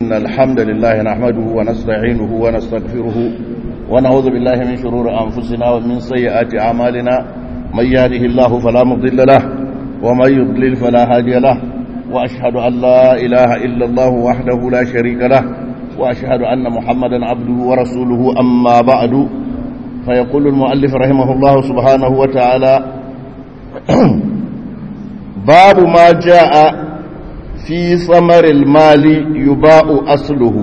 إن الحمد لله نحمده ونستعينه ونستغفره ونعوذ بالله من شرور أنفسنا ومن سيئات أعمالنا من يهده الله فلا مضل له ومن يضلل فلا هادي له وأشهد أن لا إله إلا الله وحده لا شريك له وأشهد أن محمدا عبده ورسوله أما بعد فيقول المؤلف رحمه الله سبحانه وتعالى باب ما جاء في ثمر المال يباع أصله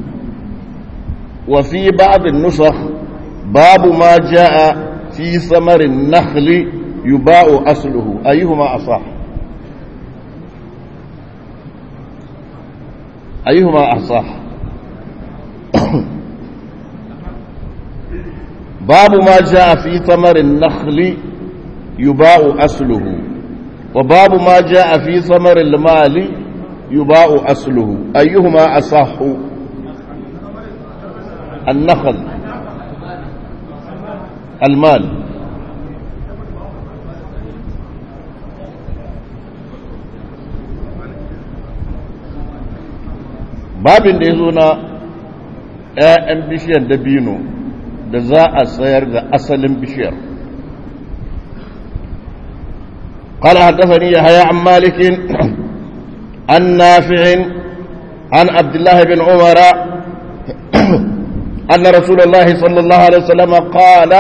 وفي بعض النسخ باب ما جاء في ثمر النخل يباع أصله أيهما أصح أيهما أصح باب ما جاء في ثمر النخل يباع أصله وباب ما جاء في ثمر المال يباع أصله أيهما أصح النخل المال babin da ya zo na 'ya'yan bishiyar dabino da za a tsayar da asalin bishiyar قال حدثني يحيى عن مالك عن نافع عن عبد الله بن عمر أن رسول الله صلى الله عليه وسلم قال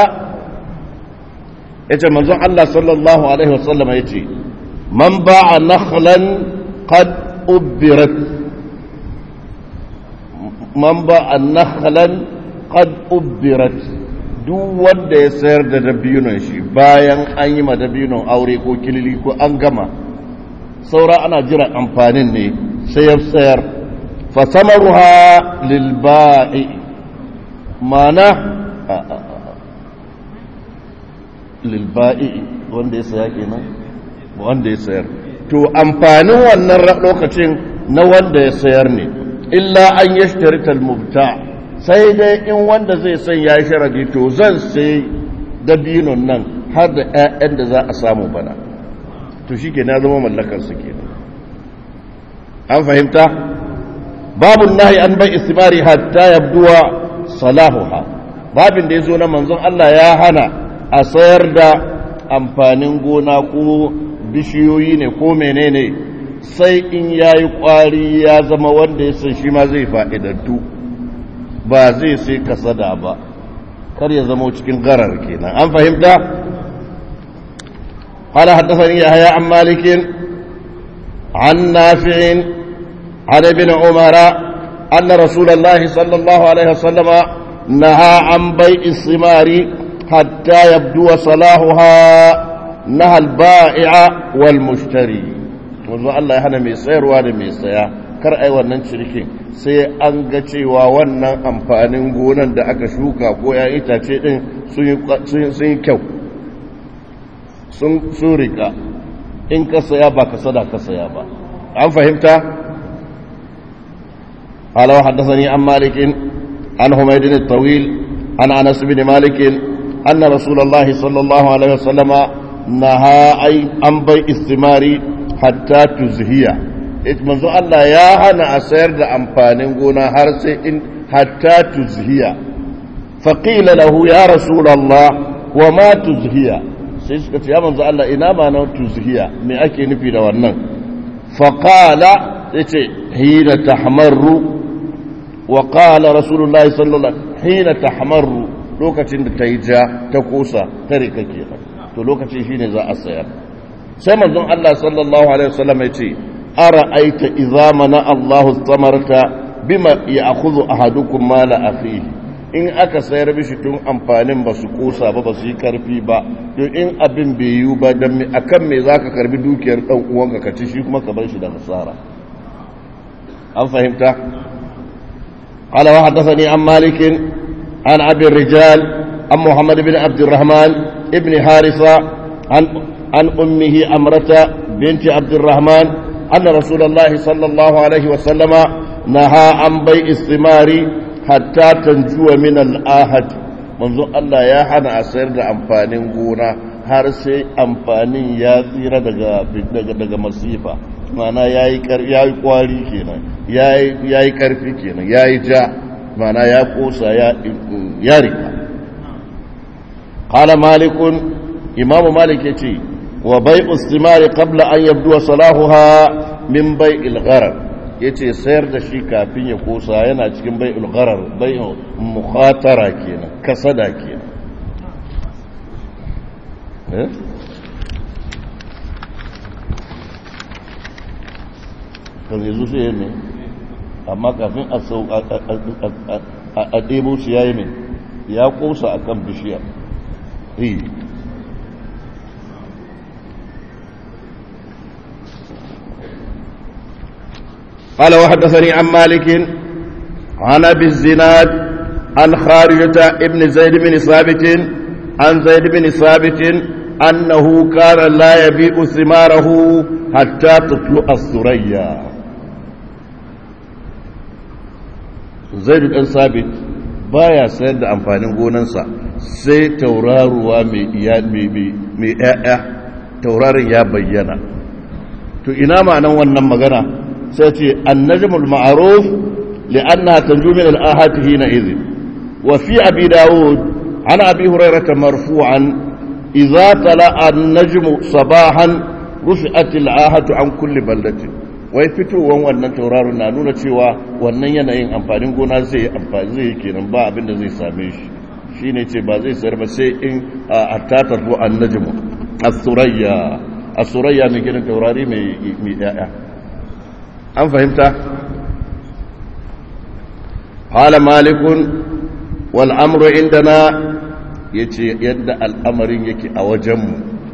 yace manzon Allah sallallahu alaihi wasallam yace man ba'a nakhlan qad ubbirat man ba'a nakhlan qad ubbirat duk wanda ya sayar da dabinon shi bayan an yi ma dabinon aure ko kilili ko an gama saura ana jira amfanin ne sai ya sayar fasamaruha lilba'i mana lilba'i wanda ya saya kenan wanda ya sayar to amfanin wannan lokacin na wanda ya sayar ne illa an yashtarita al-mubta' sai dai in wanda zai san ya yi sharadi to zan sai dabinon nan har da 'ya'yan da za a samu bana to shi ke na zama mallakarsu ke an fahimta babun nahi an bai istimari hatta yabduwa salahuha babin da ya zo na manzon Allah ya hana a sayar da amfanin gona ko bishiyoyi ne ko menene sai in ya yi kwari ya zama wanda ya san shi ma zai fa'idantu ba zai sai kasada ba kar ya zama cikin garar kenan an fahimta قال حدثني يحيى عن مالك عن نافع عن ابن عمر أن رسول الله صلى الله عليه وسلم نهى عن بيع الثمار حتى يبدو صلاحها نهى البائع والمشتري wanzu Allah ya hana mai sayarwa da mai saya kar ai wannan cinikin sai an ga cewa wannan amfanin gonan da aka shuka ko ya itace din sun yi kyau sun rika in ka saya ba ka sada ka saya ba an fahimta alawa haddasani an malikin an humaydin tawil an anas bin malikin anna rasulullahi sallallahu alaihi wasallama naha ai an bai istimari hatta tuzhiya ita manzo Allah ya hana a sayar da amfanin gona har sai in hatta tuzhiya faqila lahu ya rasulullah wa ma tuzhiya sai suka ce ya manzo Allah ina ma na tuzhiya me ake nufi da wannan faqala yace hina tahmaru wa qala rasulullah sallallahu alaihi hina tahmaru lokacin da ta yi ja ta kosa ta rika kenan to lokacin shine za a sayar sai manzon Allah sallallahu alaihi wasallam ya ce ara'aita idza mana Allahu samarta bima ya'khudhu ahadukum mala akhihi in aka sayar mishi tun amfanin ba su kosa ba ba su yi karfi ba to in abin bai yiwu ba dan me akan me zaka karbi dukiyar dan uwanka ka ci shi kuma ka bar shi da nasara an fahimta qala wa haddathani an malik an abi rijal an muhammad bin abd الرحمن ibn harisa an عن أمه أمرة بنت عبد الرحمن أن رسول الله صلى الله عليه وسلم نهى عن بيع الثمار حتى تنجو من الآهد منذ الله يا حنا أسير أمفانين قونا har sai amfanin ya tsira daga daga masifa mana yayi yayi kwari kenan ya yi ƙarfi kenan ya yi ja mana ya ƙosa ya rika ƙala malikun imamu malik ya ce wa bai ustimari qabla an yabduwa salahuha min bai ilgharar ya ce sayar da shi kafin ya ƙosa yana cikin bai ilgharar bai mukhatara kenan kasada kenan kan yanzu sai ya ne amma kafin a ɗebo shi ya yi ne ya ƙosa a kan bishiya قال وحدثني عن مالك عن ابي الزناد عن خارجة ابن زيد بن ثابت عن زيد بن ثابت أنه كان لا يبيع ثماره حتى تطلع الثريا زيد بن ثابت baya sayar da amfanin gonansa sai tauraruwa mai ‘ya'ya taurarin ya bayyana to ina ma'anan wannan magana sai ce annajmul ma'aruf li'anna tanju min al'ahatihi na izi wa fi abi dawud an abi hurairata marfu'an idza tala'a an-najmu sabahan rufi'at al-ahatu an kulli baldatin wai fitowan wannan tauraron na nuna cewa wannan yanayin amfanin gona zai amfani zai kenan ba abin da zai same shi shine ce ba zai sayar ba sai in hatta tarfu an-najmu as-surayya as-surayya mai gidan taurari mai mai yaya an fahimta qala malikun wal amru indana yace yadda al'amarin yake a wajenmu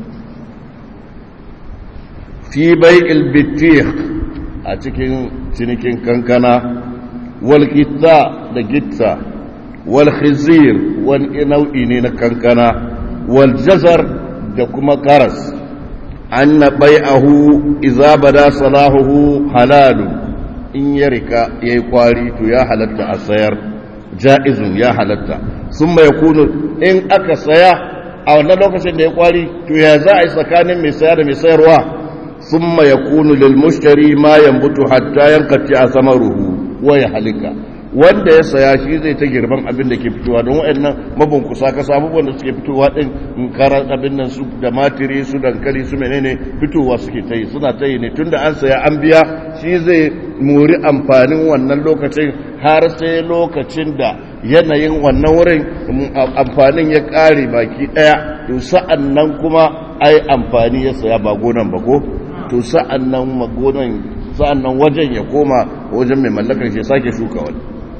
fi bai'il bitih a cikin cinikin kankana wal gitta da gitta wal khizir wani nau'i ne na kankana wal jazar da kuma karas anna bai'ahu idza bada salahuhu halalun in ya rika yayi kwari to ya halatta a sayar ja'izun ya halatta summa yakunu in aka saya a wannan lokacin da ya kwari to ya za a yi tsakanin mai saya da mai sayarwa ثم يكون للمشتري ما ينبت حتى ينقطع ثمره ويهلك wanda ya saya shi zai ta girban abin da ke fitowa don waɗannan mabunkusa ka samu wanda suke fitowa ɗin karar abin nan su da matiri su dankali su menene fitowa suke ta yi suna ta yi ne tunda an saya an biya shi zai muri amfanin wannan lokacin har sai lokacin da yanayin wannan wurin amfanin ya ƙare baki ɗaya to sa'an nan kuma ai amfani ya saya ba gonan ba ko to sa'an nan magonan sa'an nan wajen ya koma wajen mai mallakar shi sake shuka wani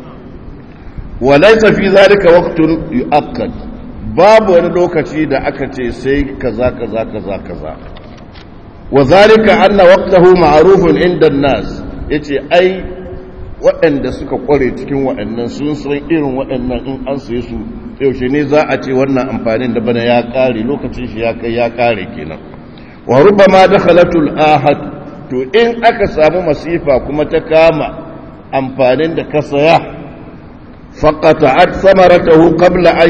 walaisa fi zalika waqtun yu'akkad babu wani lokaci da aka ce sai kaza kaza kaza kaza wa zalika anna waqtahu ma'rufun inda an-nas yace ai waɗanda suka kware cikin waɗannan sun san irin waɗannan in an saye su yaushe ne za a ce wannan amfanin da bana ya ƙare lokacin shi ya kai ya ƙare kenan wa rubama dakhalatul ahad to in aka samu masifa kuma ta kama amfanin da ka saya faqata'at samaratahu qabla an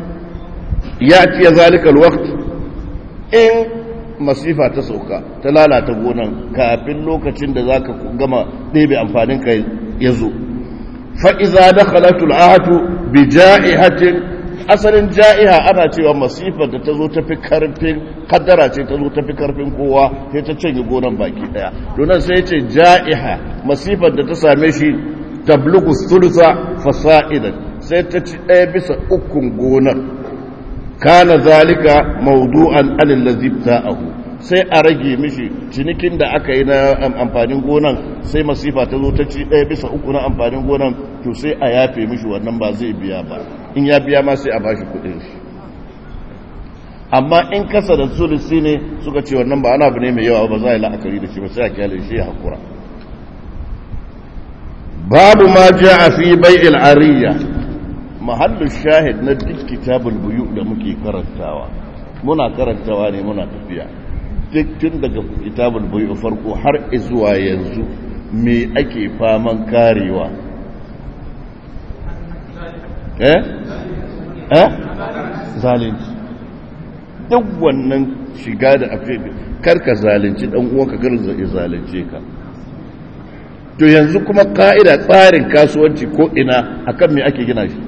yati zalika alwaqt in masifa ta sauka ta lalata gonan kafin lokacin da zaka gama ɗebe amfanin ka yazo fa iza dakhalatul ahad bi ja'ihatin asalin ja'iha ana cewa masifar da ta zo ta fi karfin kaddara ce ta zo ta fi karfin kowa sai ta canye gonan baki daya donan sai ce ja'iha masifar da ta same shi tablugu sulusa fasa'idan sai ta ci ɗaya bisa ukun gonar kana zalika mawdu'an alil ladhi ta'ahu sai a rage mishi cinikin da aka yi na amfanin gonan sai masifa ta zo ta ci ɗaya bisa uku na amfanin gonan to sai a yafe mishi wannan ba zai biya ba in ya biya ma sai a bashi kudin shi amma in kasa da sulusi ne suka ce wannan ba ana abu ne mai yawa ba za a yi la'akari da shi ba sai a kyale shi ya hakura babu ma ja a fi bai'il ariya mahallu shahid na duk kitabul buyu da muke karantawa muna karantawa ne muna tafiya duk tun daga kitabul buyu farko har zuwa yanzu me ake faman karewa eh eh zalunci duk wannan shiga da afi karka zalunci dan uwanka kar zai zalunce ka to yanzu kuma ka'ida tsarin kasuwanci ko ina akan me ake gina shi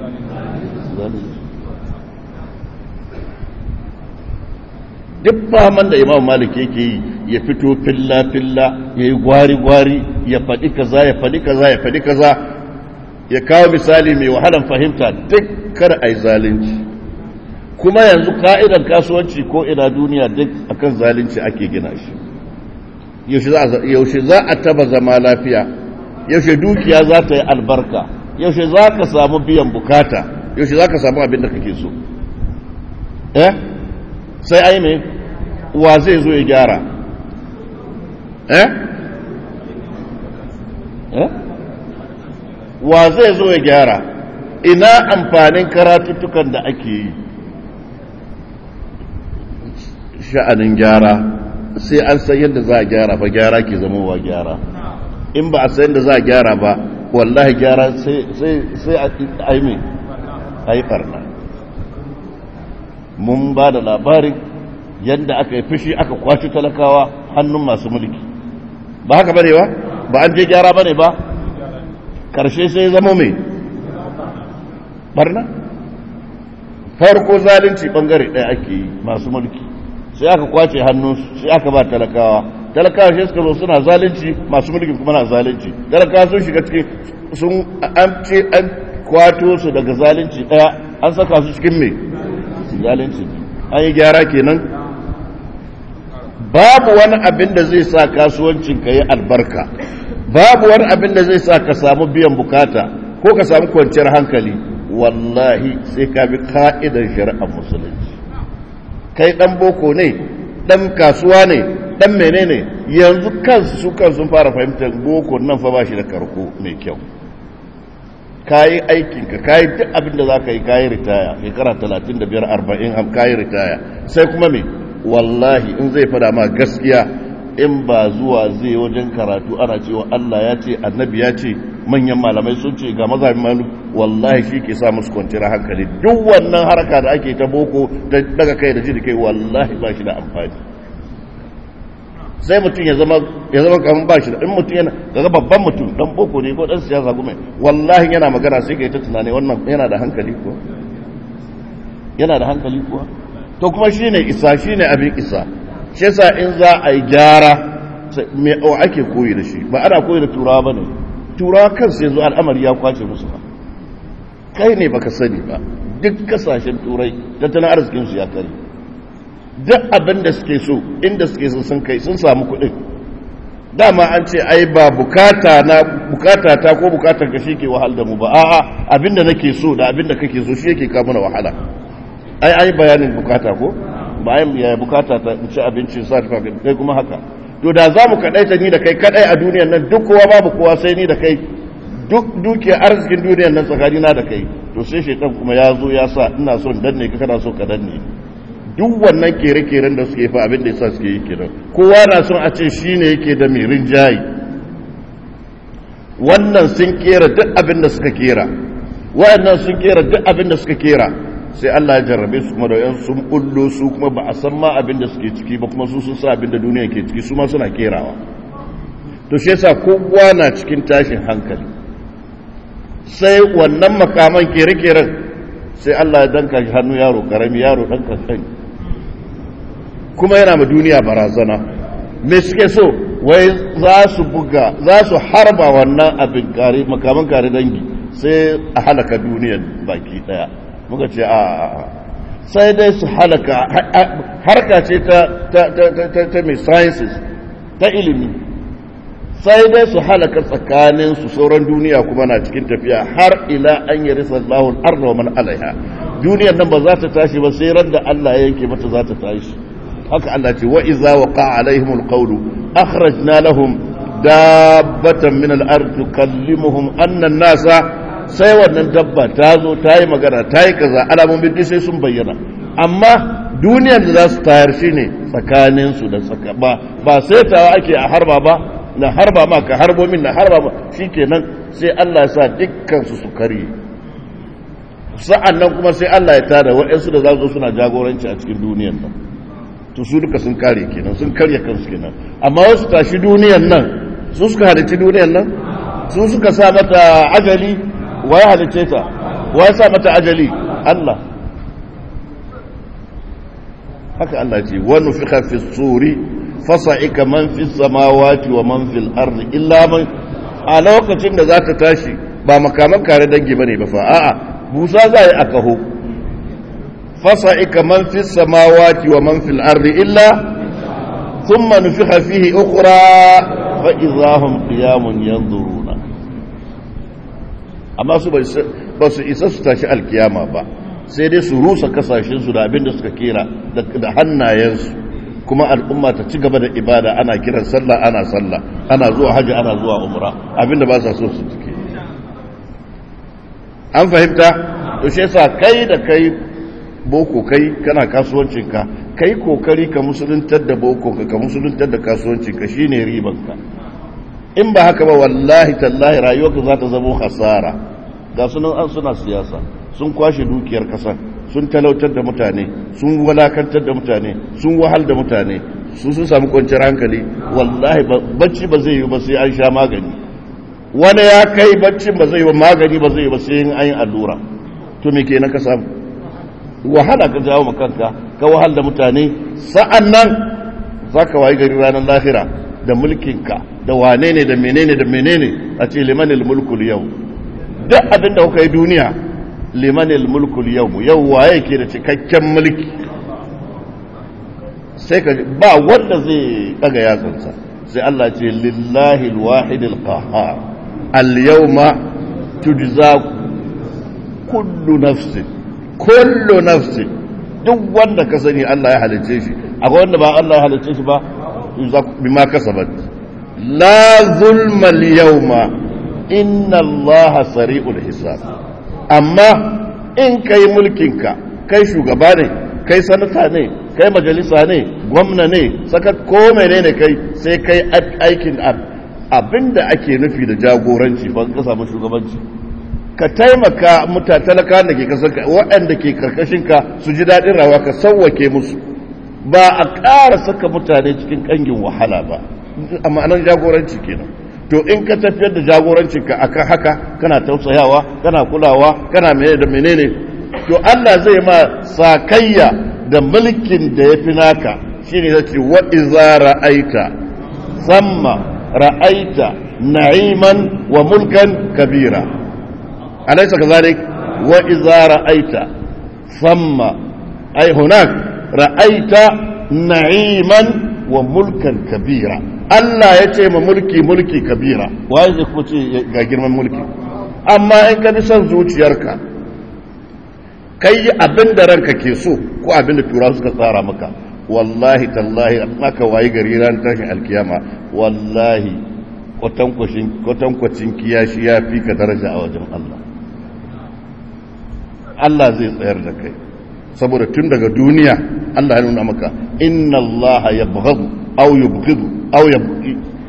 duk faman da imam malik yake yi ya fito filla-filla ya yi gwari-gwari ya faɗi kaza ya faɗi kaza ya faɗi kaza ya kawo misali mai wahalan fahimta duk kar a yi zalunci kuma yanzu ka'idar kasuwanci ko ina duniya duk akan zalunci ake gina shi yaushe za a taba zama lafiya yaushe dukiya za ta yi albarka yaushe za ka samu biyan bukata yaushe za ka samu abin da kake so eh sai ai mai wa zai zo ya gyara eh eh wa zai zo ya gyara ina amfanin karatuttukan da ake yi sha'anin gyara sai an san yadda za a gyara ba gyara ke zama wa gyara in ba a san yadda za a gyara ba wallahi gyara sai a yi mai a yi karna mun ba da labarin yadda aka yi fushi aka kwaci talakawa hannun masu mulki ba haka bane ba ba an je gyara bane ba karshe sai zama mai barna farko zalunci bangare ɗaya ake yi masu mulki sai aka kwace hannun sai aka ba talakawa talakawa shi suka zo suna zalunci masu mulki kuma na zalunci talakawa sun shiga cikin sun an ce an kwato su daga zalunci ɗaya an saka su cikin mai zalunci an yi gyara kenan babu wani abin da zai sa kasuwancin ka yi albarka babu wani abin da zai sa ka samu biyan bukata ko ka samu kwanciyar hankali wallahi sai ka bi ka'idar shari'ar musulunci kai dan boko ne dan kasuwa ne dan menene yanzu kansu su kan sun fara fahimtar boko nan fa ba shi da karko mai kyau kayi aikinka kayi duk abin da za ka yi kayi ritaya shekara 35-40 kayi ritaya sai kuma me wallahi in zai fada ma gaskiya in ba zuwa zai wajen karatu ana cewa Allah ya ce annabi ya ce manyan malamai sun ce ga mazhabin malu wallahi shi ke sa musu kwanciyar hankali duk wannan haraka da ake ta boko daga kai da ji da kai wallahi ba shi da amfani sai mutum ya zama ya zama kamar ba shi da in mutum yana daga babban mutum dan boko ne ko dan siyasa kuma wallahi yana magana sai kai ta tunani wannan yana da hankali ko yana da hankali kuwa to kuma shine isa shine abin isa shi yasa in za a yi gyara me ake koyi da shi ba ana koyi da turawa bane turawa kansu yanzu al'amari ya kwace musu ba kai ne baka sani ba duk kasashen turai tattalin arzikin su ya kare duk abin da suke so inda suke so sun kai sun samu kuɗin dama an ce ai ba bukata na bukata ta ko bukatar ka ke wahal da mu ba a'a abinda nake so da abinda kake so shi yake kawo mana wahala ai ai bayanin bukata ko ba ai ya bukata ta ci abinci sa ta kai kuma haka to da za mu kadaita ni da kai kadai a duniyar nan duk kowa babu kowa sai ni da kai duk dukiyar arzikin duniyar nan tsakani na da kai to sai shaitan kuma ya zo ya sa ina son danne ka kana so ka danne duk wannan kere-keren da suke fa abin da yasa suke yi kenan kowa na son a ce shine yake da mai rinjayi wannan sun kera duk abin da suka kera wayannan sun kera duk abin da suka kera sai Allah ya jarrabe su kuma da yan sun bullo su kuma ba a san ma abin da suke ciki ba kuma su sun sa abin da duniya ke ciki su ma suna kerawa to shi yasa kowa na cikin tashin hankali sai wannan makaman kere-keren sai Allah ya danka shi hannu yaro karami yaro dan kankani kuma yana ma duniya barazana me suke so wai za su buga za su harba wannan abin kare makaman kare dangi sai a halaka duniyar baki daya muka ce a sai dai su halaka harka ce ta ta ta ta mai sciences ta ilimi sai dai su halaka tsakanin su sauran duniya kuma na cikin tafiya har ila an yi risa Allahun arna wa man alaiha duniyar nan ba za ta tashi ba sai ran da Allah ya yanke mata za ta tashi haka Allah ce wa iza waqa alaihim alqawlu akhrajna lahum dabbatan min al-ard tukallimuhum anna an-nasa sai wannan dabba ta zo ta yi magana ta yi kaza alamomin duk sai sun bayyana amma duniyar da za su tayar shi ne tsakaninsu da tsaka ba ba sai tawa ake a harba ba na harba ma ka harbo min na harba ma shi kenan sai Allah ya sa dukkansu su karye sa'an nan kuma sai Allah ya tada waɗansu da za su zo suna jagoranci a cikin duniyar nan to su duka sun kare kenan sun karya kansu kenan amma wasu tashi duniyar nan su suka halitti duniyar nan su suka sa mata ajali wa ya halice ta wa ya sa mata ajali Allah haka Allah ce wani fi fi suri fasa'ika man fi samawati wa man fil ardi illa man a lokacin da za ta tashi ba makaman kare dangi bane ba fa a'a busa za yi a kaho fasa'ika man fi samawati wa man fil ardi illa thumma nufikha fihi ukhra fa idahum qiyamun yanzuruna amma su ba su isa su tashi alkiyama ba sai dai su rusa kasashensu da abin da suka kera da hannayensu kuma al'umma ta ci gaba da ibada ana kiran sallah ana sallah ana zuwa hajji ana zuwa umra abin da ba sa so su cike an fahimta to shi yasa kai da kai boko kai kana kasuwancinka kai kokari ka musuluntar da boko ka musuluntar da kasuwancinka shine ribanka in ba haka ba wallahi tallahi rayuwarka za ta zama hasara ga sunan an suna siyasa sun kwashe dukiyar kasar sun talautar da mutane sun walakantar da mutane sun wahal da mutane su sun samu kwanciyar hankali wallahi bacci ba zai yi ba sai an sha magani wani ya kai bacci ba zai yi ba magani ba zai yi ba sai an yi allura to me kenan ka samu wahala ka jawo makanka ka wahal da mutane sa'an nan za ka wayi gari ranar lahira da mulkinka da wane ne da menene da menene a ce limanil mulkul yau duk abin da kuka yi duniya limanil mulkul yau yau waye ke da cikakken mulki sai ka ba wanda zai daga yatsansa sai Allah ce lillahi alwahid alqahhar alyawma tujza kullu nafsin kullu nafsin duk wanda ka sani Allah ya halice shi akwai wanda ba Allah ya halice shi ba bima kasabat la zulma al-yawma inna Allah sari'ul hisab amma in kai mulkinka kai shugaba ne kai sanata ne kai majalisa ne gwamna ne sakat ko menene kai sai kai aikin abinda ake nufi da jagoranci ba ka samu shugabanci ka taimaka muta talaka da ke kasar waɗanda ke karkashinka su ji daɗin rawa ka sauwake musu ba a ƙara saka mutane cikin ƙangin wahala ba a ma'anar jagoranci kenan to in ka tafiyar da jagorancinka akan haka kana tausayawa kana kulawa kana menene da menene to Allah zai ma sakayya da mulkin da ya fi naka shine zai ce wa iza ra'aita samma ra'aita na'iman wa mulkan kabira alaysa kadhalik wa iza ra'aita samma ay hunak ra'aita na'iman wa mulkan kabira Allah ya ce ma mulki mulki kabira waye zai kuma ce ga girman mulki amma in ka bi son zuciyarka kai yi abin da ranka ke so ko abin da tura suka tsara maka wallahi tallahi aka wayi gari ran tashin alkiyama wallahi kwatankwacin kiyashi ya fi ka daraja a wajen Allah Allah zai tsayar da kai saboda tun daga duniya Allah ya nuna maka inna Allah ya bughadu aw yubghidu aw yabghi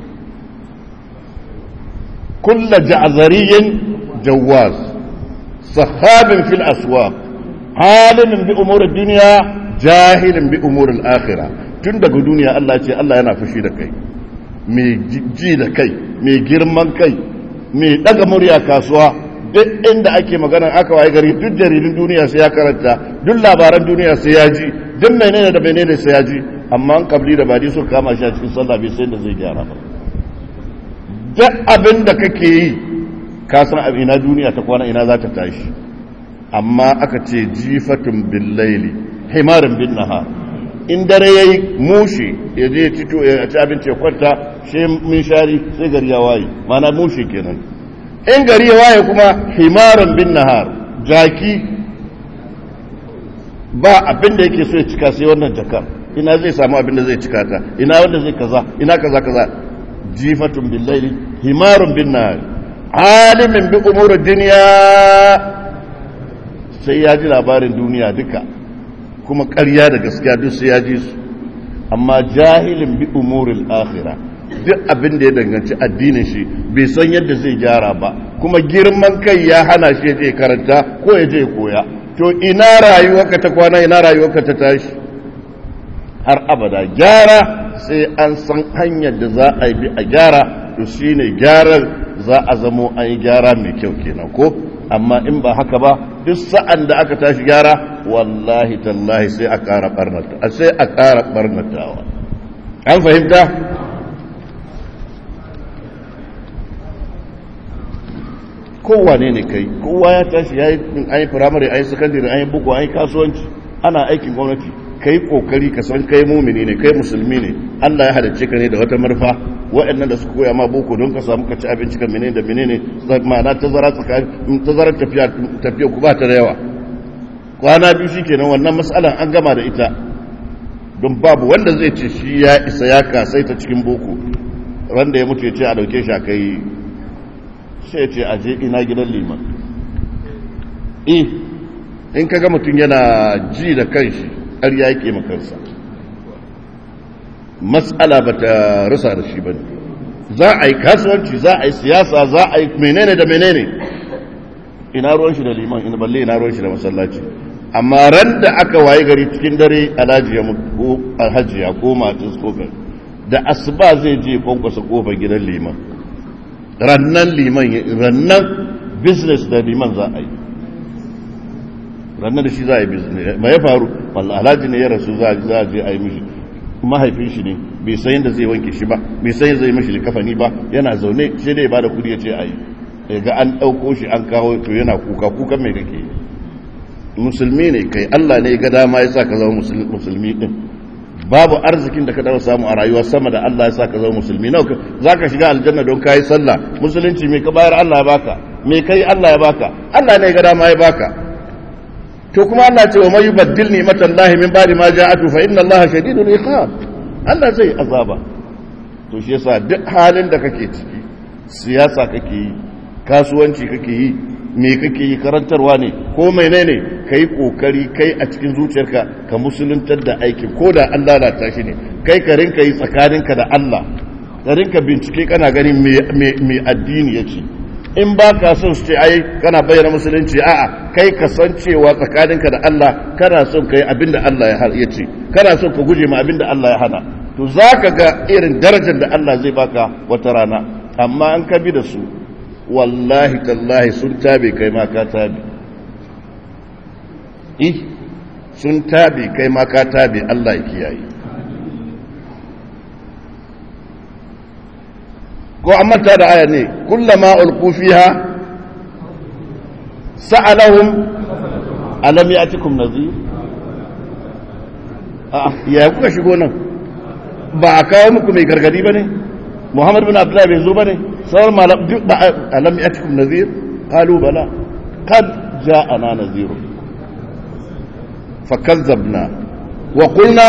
kull ja'zariyin jawaz sahabin fil aswaq alimin bi umur ad-dunya jahilin bi umur al-akhirah tun daga duniya Allah ce Allah yana fushi da kai mai ji da kai mai girman kai mai daga murya kasuwa duk inda ake magana aka waye gari duk jaridun duniya sai ya karanta duk labaran duniya sai ya ji duk menene da menene sai ya ji amma an kabli da badi suka kama shi a cikin sallah bai sai da zai gyara ba duk abin da kake yi ka san abin ina duniya ta kwana ina za ta tashi amma aka ce jifatun bil laili himarin bin nahar in dare yayi mushi ya je tito ya ci abinci ya kwanta shi min shari sai gari ya waye mana mushi kenan in gari ya waye kuma himarin bin nahar jaki ba abin da yake so ya cika sai wannan jakar ina zai samu abin da zai cika ta ina wanda zai kaza ina kaza kaza jifatun bil laili himarun bin nahar alimin bi umurid dunya sai ya ji labarin duniya duka kuma ƙarya da gaskiya duk sai ya ji su amma jahilin bi umuril akhirah duk abin da ya danganci addinin shi bai san yadda zai gyara ba kuma girman kai ya hana shi je karanta ko ya je koya to ina rayuwarka ta kwana ina rayuwarka ta tashi har abada gyara sai an san hanyar da za a bi a gyara to shine gyaran za a zamo an yi gyara mai kyau kenan ko amma in ba haka ba duk sa'an da aka tashi gyara wallahi tallahi sai a ƙara barnata sai a ƙara barnatawa an fahimta kowane ne kai kowa ya tashi ya yi an yi firamare an yi sakandare an yi buku an yi kasuwanci ana aikin gwamnati kai kokari ka san kai mumini ne kai musulmi ne Allah ya halicce ka ne da wata marfa waɗannan da suka koya ma boko don ka samu ka ci abinci ka menene da menene ma'ana tazara tsakanin tazara tafiya tafiya ku ba ta da yawa kwana biyu shikenan wannan matsalan an gama da ita don babu wanda zai ce shi ya isa ya kasai ta cikin boko wanda ya mutu ya ce a dauke shi a kai sai ya ce a je ina gidan liman eh in kaga mutum yana ji da kanshi har ya yake makansa matsala ba ta rasa da shi ba ne za a yi kasuwanci za a yi siyasa za a yi menene da menene ina ruwan shi da liman ina balle ina ruwan shi da masallaci amma ran da aka waye gari cikin dare alhaji ya ko alhaji ya ko matis ko da asuba zai je kwankwasa kofar gidan liman rannan liman rannan business da liman za a yi rannan da shi za a yi business ma ya faru wallah alhaji ne ya rasu za a je a yi mishi mahaifin shi ne bai san yadda zai wanke shi ba bai san yadda zai mishi likafani ba yana zaune sai dai ba da kudi ya ce a yi ga an ɗauko shi an kawo to yana kuka kukan mai kake musulmi ne kai allah ne ga dama ya sa ka zama musulmi din babu arzikin da ka dawo samu a rayuwa sama da allah ya sa ka zama musulmi nawa za ka shiga aljanna don ka yi sallah musulunci mai ka bayar allah ya baka mai kai allah ya baka allah ne ga dama ya baka to kuma Allah ce wa mai baddil ni'matan lahi min ba'di ma ja'atu fa inna Allah shadidul iqab Allah zai azaba to shi yasa duk halin da kake ciki siyasa kake yi kasuwanci kake yi me kake yi karantarwa ne ko menene kai kokari kai a cikin zuciyarka ka musuluntar da aikin ko da an lalata shi ne kai ka rinka yi tsakaninka da Allah ka rinka bincike kana ganin me addini yace in ba ka son su ce ai kana bayyana musulunci a'a kai ka san cewa tsakaninka da Allah kana son kai abin da Allah ya ce kana son ka guje ma abin da Allah ya hana to za ka ga irin darajar da Allah zai baka wata rana amma an ka bi da su wallahi tallahi sun tabe kai ma ka tabe eh sun tabe kai ma ka tabe Allah ya kiyaye ko an manta da aya ne kullama ulqu fiha sa'alahum alam ya'tikum nadhir a ya kuka shigo nan ba a kawo muku mai gargadi bane Muhammad bin Abdullah bai zo bane sauran malam duk ba alam ya'tikum nadhir qalu bala qad ja'ana nadhir fakazzabna wa qulna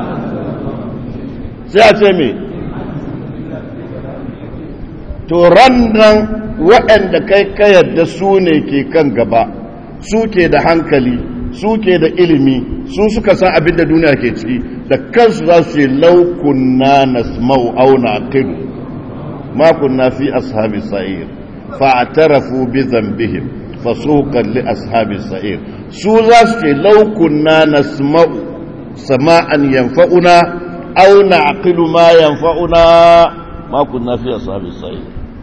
sai a ce me to rannan waɗanda kai ka yadda su ne ke kan gaba su ke da hankali su ke da ilimi su suka san abin da duniya ke ciki da kansu za su ce laukunna na smau auna kidu makunna fi ashabi sa'ir fa'atarafu bi zambihim fasuqan li ashabi sa'ir su za su ce laukunna na smau sama'an yanfa'una aw na'qilu ma yanfa'una ma kunna fi ashabi sa'ir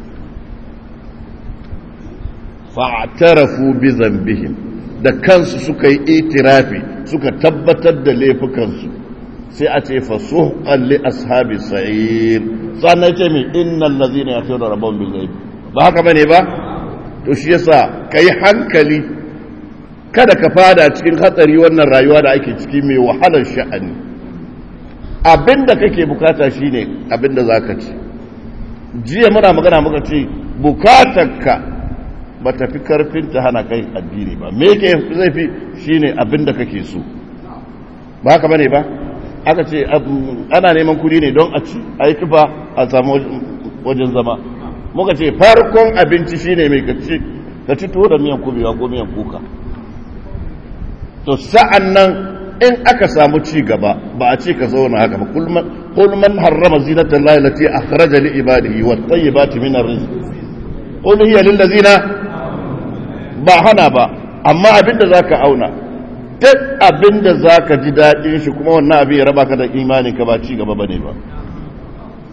fa'tarafu bi dhanbihim da kansu suka yi itirafi suka tabbatar da laifukansu sai a ce fasuhqan li ashabi sa'ir sannan ce mi innal ladhina yakhshawna rabbahum bil ghaib ba haka bane ba to shi yasa kai hankali kada ka fada cikin hatsari wannan rayuwa da ake ciki mai wahalar sha'ani abinda kake bukata shine abinda zaka ci jiya muna magana muka ce bukatarka ba ta fi karfin ta hana kai addini ba me yake zai fi shine abinda kake so ba haka bane ba aka ce ana neman kudi ne don a ci a yi kifa a samu wajen zama muka ce farkon abinci shine mai kaci ka ci tuwo da miyan kubewa ko miyan kuka to sa'an nan in aka samu ci gaba ba a ce ka zauna haka ba kul man harrama zinatan lahi lati akhraja li ibadihi wat tayyibati min arrizq qul hiya lil ladzina ba hana ba amma abinda zaka auna duk abinda zaka ji dadin shi kuma wannan abin ya raba ka da imanin ka ba ci gaba bane ba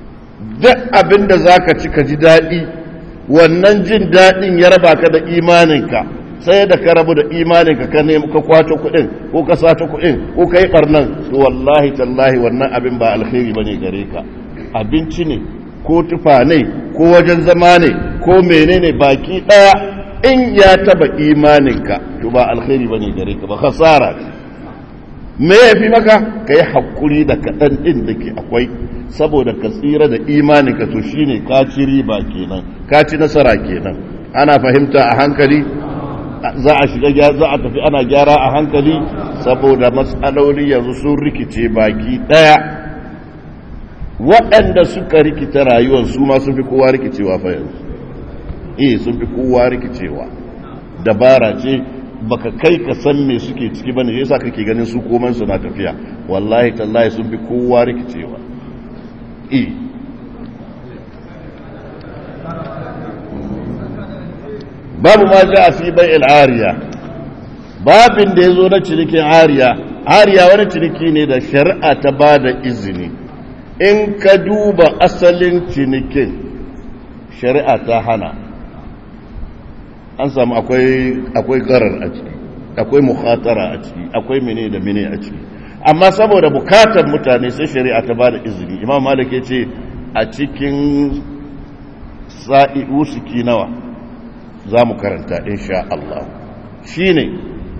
duk abin da za ka ci ka ji daɗi wannan jin daɗin ya raba ka da imaninka sai da ka rabu da imaninka ka nemi ka kwato kuɗin ko ka sato kuɗin ko ka yi ɓarnan to wallahi tallahi wannan abin ba alkhairi ba ne gare ka abinci ne ko tufa ne ko wajen zama ne ko menene baki ɗaya in ya taba imaninka to ba alkhairi ba ne gare ka ba khasara me ya fi maka ka yi haƙuri da kaɗan ɗin da ke akwai saboda ka tsira da imaninka to shi ne ka ci riba kenan ka ci nasara kenan ana fahimta a hankali za a shiga za a tafi ana gyara a hankali saboda matsaloli yanzu sun rikice baki ɗaya waɗanda suka rikita rayuwar su ma sun fi kowa rikicewa fa yanzu eh sun fi kowa rikicewa dabara ce baka kai ka san me suke ciki bane yasa kake ganin su koman su na tafiya wallahi tallahi sun fi kowa rikicewa eh babu ma ja fi bai'il ariya babin da yazo na cinikin ariya ariya wani ciniki ne da shari'a ta bada izini in ka duba asalin cinikin shari'a ta hana an samu akwai garar a ciki akwai mukhatara a ciki akwai mene da mene a ciki amma saboda bukatar mutane sai shari'a ta ba da izini imam malik ya ce a cikin sa'i usuki nawa za mu karanta insha Allah shi ne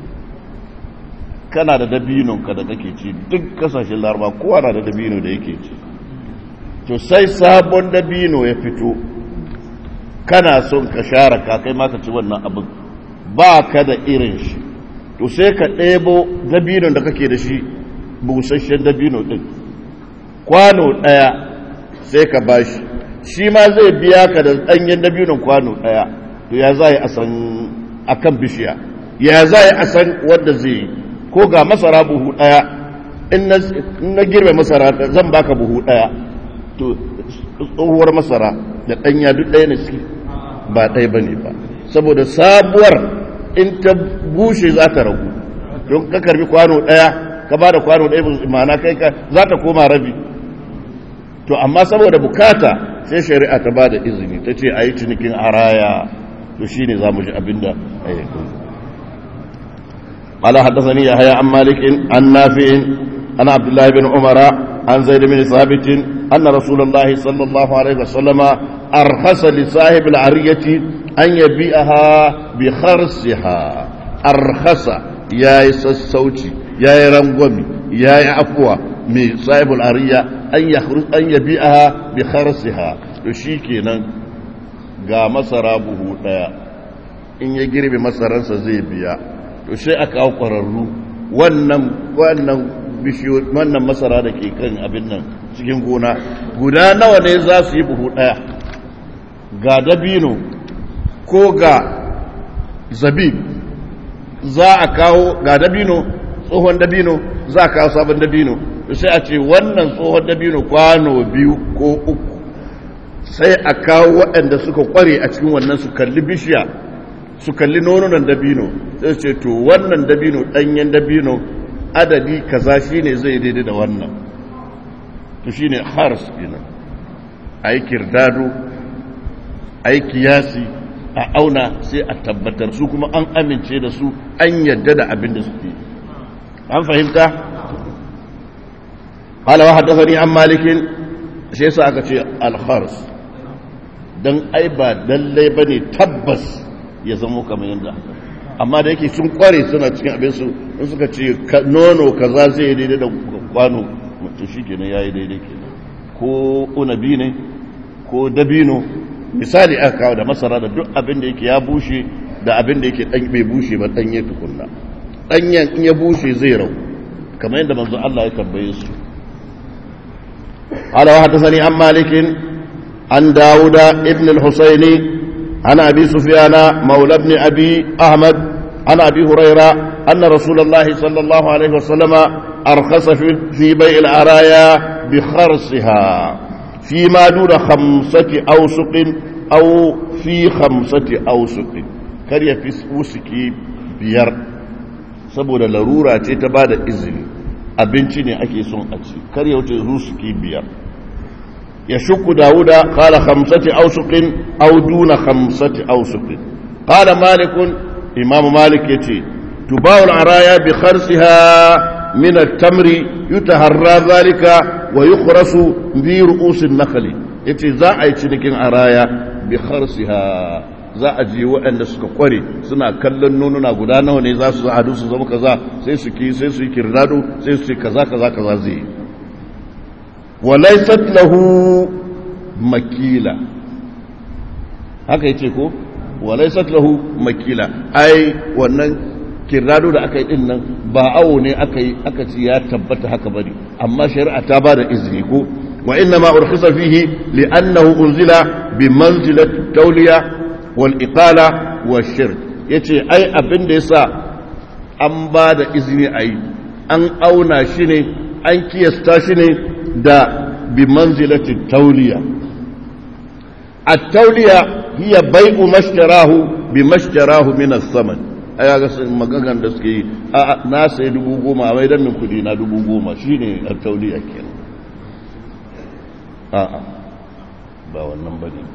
kana da dabinonka da kake ci duk kasashen laraba kowa na da dabino da yake ci to sai sabon dabino ya fito kana son ka share ka kai ma ka ci wannan abin ba ka da irin shi to sai ka ɗebo dabinon da kake da shi busasshen dabino ɗin kwano ɗaya sai ka ba shi shi ma zai biya ka da ɗanyen dabinon kwano ɗaya to ya za a san a kan bishiya ya za a san wanda zai yi ko ga masara buhu ɗaya in na girbe masara zan baka buhu ɗaya to tsohuwar masara da ɗanya duk ɗaya ne suke ba ɗaya ba ne ba saboda sabuwar in ta bushe za ta ragu don ka karbi kwano ɗaya ka ba da kwano ɗaya mana kai ka za ta koma rabi to amma saboda bukata sai shari'a ta ba da izini ta ce a yi cinikin araya to shi ne za mu ji abin da a yi قال حدثني يحيى عن مالك عن نافع عن عبد الله بن عمر عن زيد بن ثابت أن رسول الله صلى الله عليه وسلم أرخص لصاحب العرية أن يبيعها بخرسها أرخص يا الصوتي يا رنغمي يا عفوا من صاحب العرية أن يخرج أن يبيعها بخرسها يشيكينا ga masara buhu daya in ya girbe masaransa zai biya to sai aka kawo kwararru wannan wannan bishiyo wannan masara da ke kan abin nan cikin gona guda nawa ne za su yi buhu ɗaya ga dabino ko ga zabib za a kawo ga dabino tsohon dabino za a kawo sabon dabino sai a ce wannan tsohon dabino kwano biyu ko uku sai a kawo waɗanda suka kware a cikin wannan su kalli bishiya su kalli nonunan dabino sai ce to wannan dabino ɗanyen dabino adadi kaza shine zai daidai da wannan to shine hars kenan ayi kirdado ayi kiyasi a auna sai a tabbatar su kuma an amince da su an yadda da abin da suke an fahimta qala wa haddathani an malikin sai sa aka ce al-khars dan ai ba lallai bane tabbas ya zamo kamar yanda amma da yake sun kware suna cikin abinsu in suka ce nono kaza zai yi daidai da kwano mutum shi kenan ya yi daidai kenan ko unabi ne ko dabino misali aka kawo da masara da duk abin da yake ya bushe da abin da yake dan bai bushe ba danye tukunna danyen in ya bushe zai rau kamar yadda manzo Allah ya tambaye su قال وحدثني عن مالك عن داود ابن الحسيني عن أبي سفيان مولى ابن أبي أحمد عن أبي هريرة أن رسول الله صلى الله عليه وسلم أرخص في بيع العرايا بخرصها فيما دون خمسة أوسق أو في خمسة أوسق كريا في وسكي بيار saboda larura ce ta bada izini abinci ne ake son a ci kar ya wuce rusuki biyar يشك داود قال خمسة أوسق أو دون خمسة أوسق قال مالك إمام مالك يتي تباع العرايا بخرسها من التمر يتهرى ذلك ويخرس برؤوس النخل يتي ذا أي تنكين عرايا بخرسها za a je waɗanda suka kware suna kallon nonuna guda nawa ne za su hadu su zama kaza sai su ki sai su yi kirdado sai su yi kaza kaza kaza zai yi walaisat lahu makila haka yace ko walaisat lahu makila ai wannan kirdado da aka yi din nan ba awo ne aka yi aka ci ya tabbata haka bane amma shari'a ta ba da izini ko wa inna ma urkhisa fihi li'annahu unzila bi manzilati tawliya wal iqala wa shirk yace ai abin da yasa an ba da izini ayi an auna shi ne an kiyasta shi ne da bi manzilati tawliya at-tawliya hiya bai'u mashtarahu bi mashtarahu min as-saman ai ga sun magagan da suke yi a na sai dubu goma a maidan min kudi na dubu goma shine at-tawliya kenan a'a ba wannan bane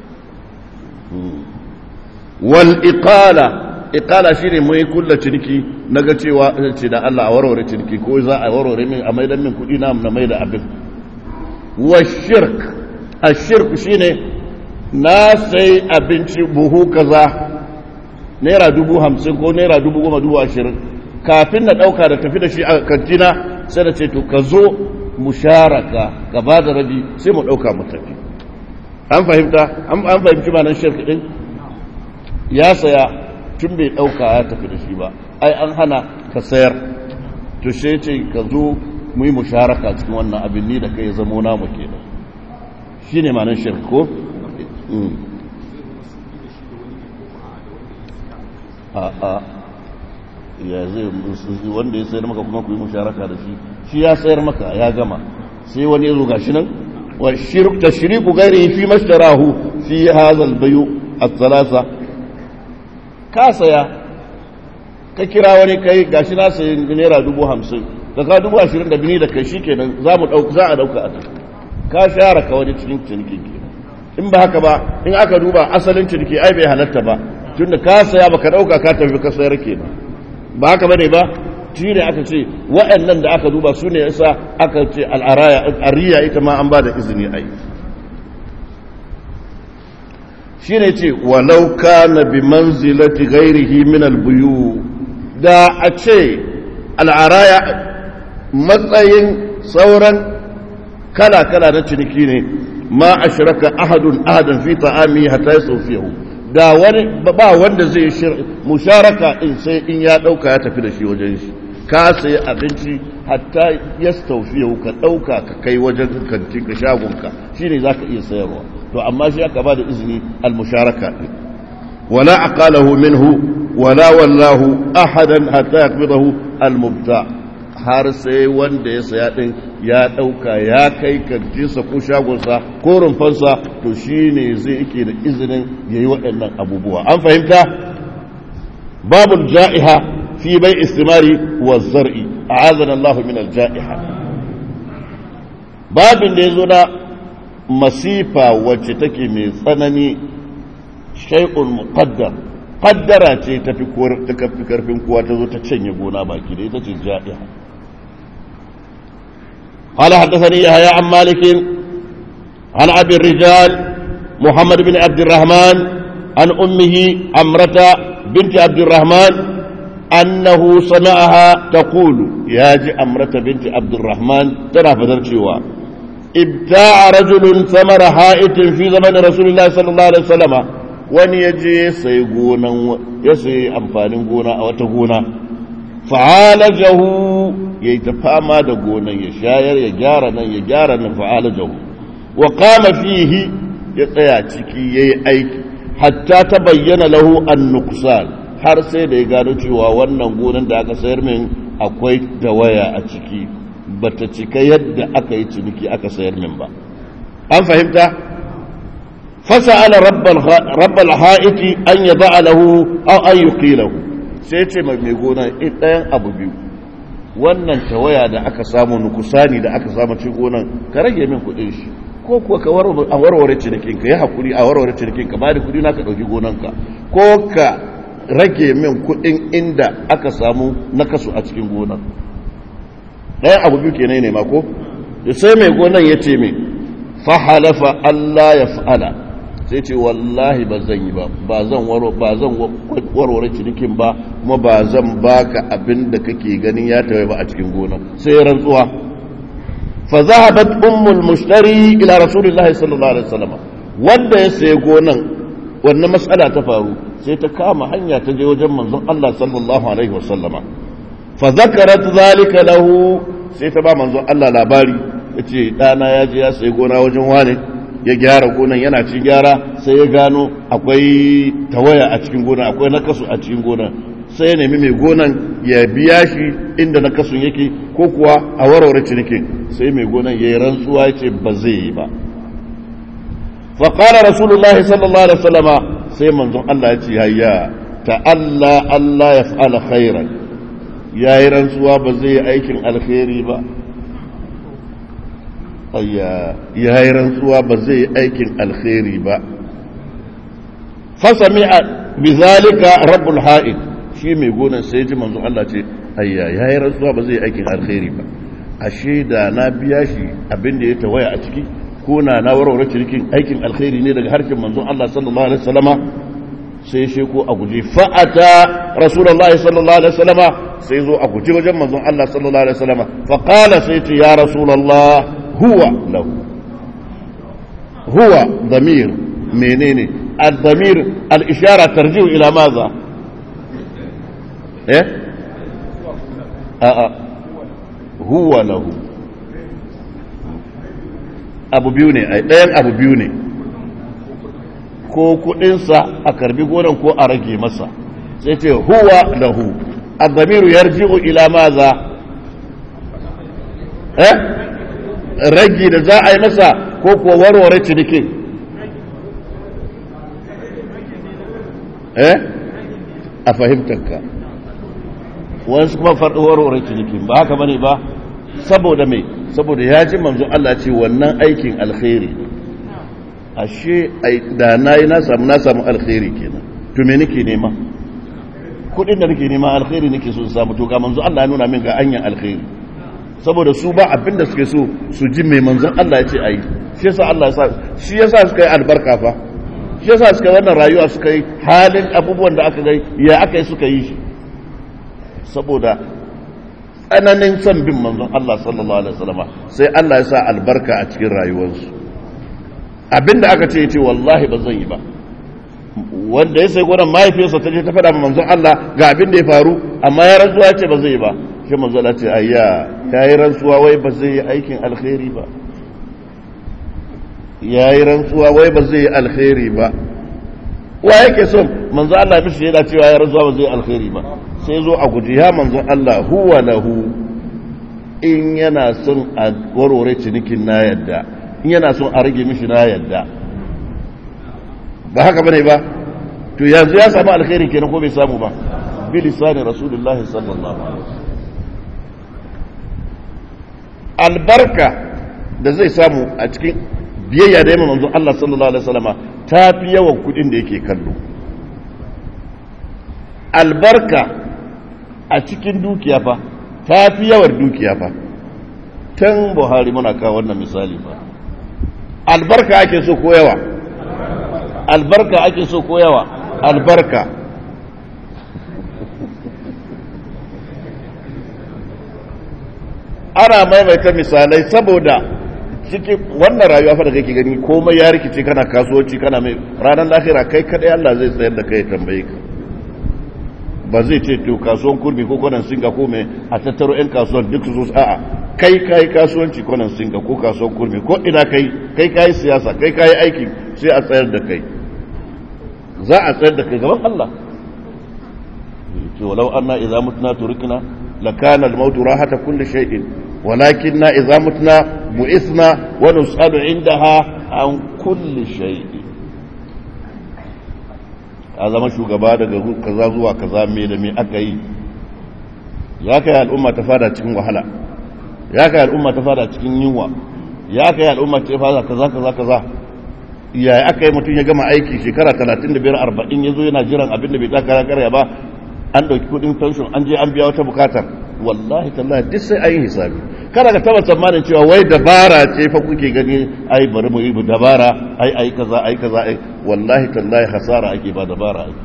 wal iqala iqala shine mai kulla ciniki naga cewa ce da Allah a warware ciniki ko za a warware min a maidan min kudi na na maida abin wa shirk ashirk shine na sai abinci buhu kaza naira dubu hamsin ko naira dubu goma dubu ashirin kafin na ɗauka da tafi da shi a kantina sai da ce to ka zo musharaka ka ba da rabi sai mu ɗauka mu tafi an fahimta an fahimci ma nan shirk ɗin ya saya tun bai ɗauka ya tafi da shi ba ai an hana ka sayar to sai ce ka zo mu yi musharaka cikin wannan abin ni da kai zamo namu kenan shi ne ma nan shirk ko a'a ya zai wanda ya sayar maka kuma ku yi musharaka da shi shi ya sayar maka ya gama sai wani ya zo gashi nan wa shirk tashriku ghairihi fi mashtarahu fi hadha al-bayu at-thalatha ka saya ka kira wani kai gashi na sayi naira dubu hamsin da ka dubu ashirin da bini da kai shikenan za mu dauka za a dauka a ka share ka wani cikin ciniki kenan in ba haka ba in aka duba asalin ciniki ai bai halatta ba tunda ka saya baka dauka ka tafi ka sayar kenan ba haka bane ba shi ne aka ce waɗannan da aka duba su ne yasa aka ce al'araya ariya ita ma an ba da izini ai shi ne ce walau kana bi manzilati ghairihi min albuyu da a ce al'araya matsayin sauran kala-kala na ciniki ne ma ashraka ahadun ahadan fi ta'ami hatta yasawfihu da wani ba wanda zai musharaka din sai in ya dauka ya tafi da shi wajen shi ka sayi abinci hatta ya staufiya ka dauka ka kai wajen kantin ka shagonka shine zaka iya sayarwa to amma shi aka ba da izini al musharaka din wala aqalahu minhu wala wallahu ahadan hatta yaqbidahu al mubta har sai wanda ya saya din ya dauka ya kai kantinsa ko shagonsa ko rumfansa to shine zai yake da izinin yayi waɗannan abubuwa an fahimta babul ja'iha fi bai istimari wa zar'i a'azana Allah min al-ja'iha babin da yazo na masifa wacce take mai tsanani shay'un muqaddar qaddara ce tafi ta kafi karfin kowa ta zo ta canye gona baki da ita ce ja'iha قال حدثني يحيى عن مالك عن أبي الرجال محمد بن عبد الرحمن عن أمه عمرة بنت عبد الرحمن أنه سمعها تقول يا جي أمرة بنت عبد الرحمن ترى فترشيوا ابتاع رجل ثمر حائط في زمن رسول الله صلى الله عليه وسلم wani ya je sai gonan ya sai amfanin gona a wata gona fa'alajahu ya yi ta fama da gonan ya shayar ya gyara nan ya gyara nan fa'alajahu wa kama fihi ya tsaya ciki ya yi aiki hatta ta bayyana lahu an nuksan har sai da ya gano cewa wannan gonan da aka sayar min akwai tawaya a ciki bata cika yadda aka yi ciniki aka sayar min ba an fahimta fasa'ala rabbal ha'iti an yaba lahu aw an yuqilahu sai ce mai gona ɗayan abu biyu wannan tawaya da aka samu nukusani da aka samu cikin gonan ka rage min kuɗin shi ko kuwa ka a warware cinikinka ya haƙuri a warware cinikinka ba da kudi na ka ɗauki gonanka ko ka rage min kudin inda aka samu na kasu a cikin gonan ɗayan abu biyu kenan ne mako da sai mai gonan ya ce mai fahalafa Allah ya fa'ala sai ce wallahi ba zan yi ba ba zan warware cinikin ba kuma ba zan baka abin da kake ganin ya tawaye ba a cikin gonan sai rantsuwa fa zahabat ummul mushtari ila rasulillahi sallallahu alaihi wasallam wanda ya sayi gonan wannan matsala ta faru sai ta kama hanya ta je wajen manzon Allah sallallahu alaihi wasallama fa zakarat zalika lahu sai ta ba manzon Allah labari yace dana ya je ya sayi gona wajen wane ya gyara gonan yana ci gyara sai ya gano akwai tawaya a cikin gona akwai nakasu a cikin gona sai ya nemi mai gonan ya biya shi inda nakasun yake ko kuwa a warware cinikin sai mai gonan ya yi rantsuwa ya ce ba zai yi ba faƙara rasulullahi sallallahu alaihi wasallama sai manzon Allah ya ce hayya ta'alla Allah ya fa'ala khairan ya yi rantsuwa ba zai yi aikin alkhairi ba ayya ya yi rantsuwa ba zai yi aikin alkhairi ba fasami a bizalika rabbul ha'id shi mai gonan sai ji manzon Allah ce ayya ya yi rantsuwa ba zai yi aikin alkhairi ba ashe da na biya shi abin da ya tawaya a ciki ko na na warware cikin aikin alkhairi ne daga harshen manzon Allah sallallahu alaihi wasallama sai shi ko a guje fa'ata rasulullahi sallallahu alaihi wasallama sai zo a guje wajen manzon Allah sallallahu alaihi wasallama fa qala sai ce ya rasulullah huwa lahu huwa damir menene al-damir al-ishara tarji'u ila maza eh a'a huwa lahu abu biyu ne ɗayan abu biyu ne ko kudinsa a karbi gonan ko a rage masa sai ce huwa lahu adamiru yarji'u ila maza eh ragi da za a yi masa ko kuwa warware cinikin eh a fahimtarka wasu kuma faɗi warware cinikin ba haka bane ba saboda mai saboda ya ji manzo Allah ce wannan aikin alkhairi ashe da na yi na samu na samu alkhairi kenan to me nake nema kudin da nake nema alkhairi nake so samu to ga manzo Allah ya nuna min ga anyan alkhairi saboda su ba abin da suke so su ji mai manzon Allah ya ce ayi shi yasa Allah ya sa shi yasa suka yi albarka fa shi yasa suka wannan rayuwa suka yi halin abubuwan da aka ga ya aka yi suka yi shi saboda tsananin son bin manzon Allah sallallahu alaihi wasallam sai Allah ya sa albarka a cikin rayuwarsu abinda aka ce yace wallahi ba zan yi ba wanda ya sai gwanan mahaifiyarsa ta je ta faɗa manzon Allah ga abin da ya faru amma ya rantsuwa ya ce ba zai yi ba shi manzon Allah ce ayya ya yi rantsuwa wai ba zai yi aikin alkhairi ba ya yi rantsuwa wai ba zai yi alkhairi ba wa yake son manzon Allah mishi yana cewa ya rantsuwa ba zai yi alkhairi ba sai zo a guji ya manzon Allah huwa lahu in yana son a warware cinikin na yadda in yana son a rage mishi na yadda ba haka bane ba to yanzu ya samu alkhairi kenan ko bai samu ba bi lisani rasulullahi sallallahu alaihi wasallam albarka da zai samu a cikin biyayya da yamma manzo Allah sallallahu alaihi wasallama ta fi yawan kudin da yake kallo albarka a cikin dukiya fa ta fi yawar dukiya fa tan buhari muna kawo wannan misali fa albarka ake so ko yawa albarka ake so ko yawa albarka ana maimaita misalai saboda cikin wannan rayuwa fa da kake gani komai ya rikice kana kasuwanci kana mai ranar lahira kai kadai Allah zai tsayar da kai tambaye ka ba zai ce to kasuwan kurmi ko kwanan singa ko mai a tattaro 'yan kasuwan duk su a'a kai kayi kasuwanci kwanan singa ko kasuwan kurmi ko ina kai kai kayi siyasa kai kayi aiki sai a tsayar da kai za a tsayar da kai gaban Allah ce walau anna idza mutna turikna lakana al-maut rahata kulli shay'in walakinna idza mutna bu'ithna wa nus'alu indaha an kulli shay'in a zama shugaba daga kaza zuwa kaza me da me aka yi ya kai al'umma ta fada cikin wahala ya kai al'umma ta fada cikin yunwa ya kai al'umma ce fa kaza kaza kaza ya aka yi mutum ya gama aiki shekara 35 40 yazo yana jiran abin da bai taka karya ba an dauki kudin pension an je an biya wata bukatar wallahi tallahi duk sai ayi hisabi kada ka taba tsammanin cewa wai dabara ce fa kuke gani ai bari mu yi dabara ai ai kaza ai kaza ai wallahi tallahi hasara ake ba dabara ake